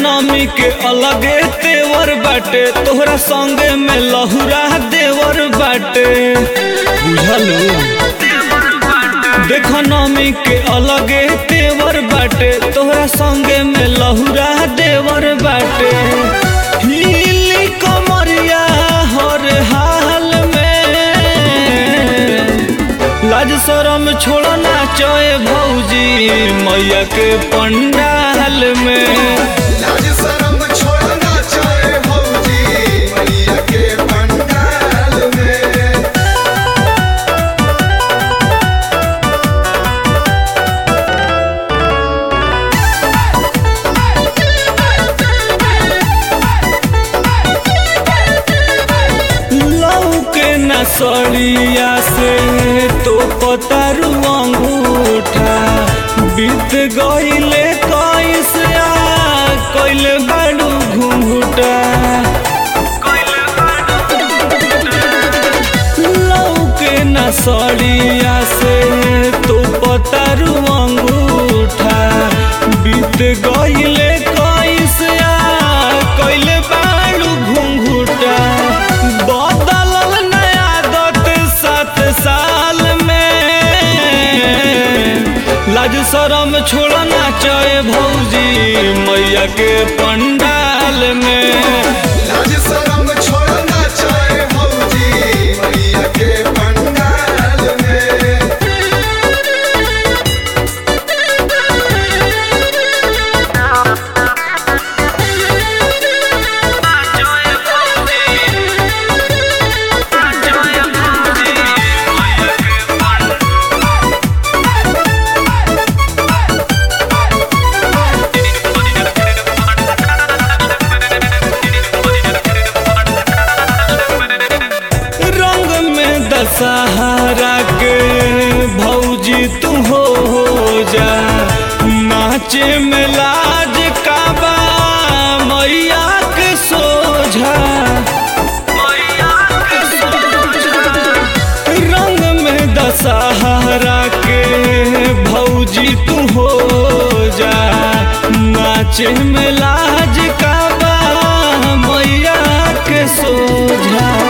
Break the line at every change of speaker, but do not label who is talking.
नमी के अलगे तेवर बाटे तोहरा संगे में लहुरा देवर बाटे बुझलू देख नमी के अलगे तेवर बाटे तोहरा संगे में लहुरा देवर बाटे हिली कमरिया हर हाल में लाज शरम छोड़ना चोए भौजी मैया के पंडाल में
लाज शरम छोड़ना चाहे भौजी मैया के पंडाल में
लऊ के नसरिया से तो पतारू अंगूठा बीत गईले कैसे कैले बाड़ू घूंघूटा लऊ के नसरिया से तो पतारू अंगूठा बीत गईले कैसे कैले बाड़ू घूंघूटा बदलल नया आदत सात साल में लाज शरम छोड़ना चाहे भौजी मैया के पंडाल में
लाज शरम छोड़ना चाहे भौजी मैया के पंडाल में
रंग में दशहरा के भौजी तू हो जा नाचे में लाज काबा मैया के सोझा रंग में दशहरा के भौजी तू हो जा नाचे में लाज काबा मैया के सोझा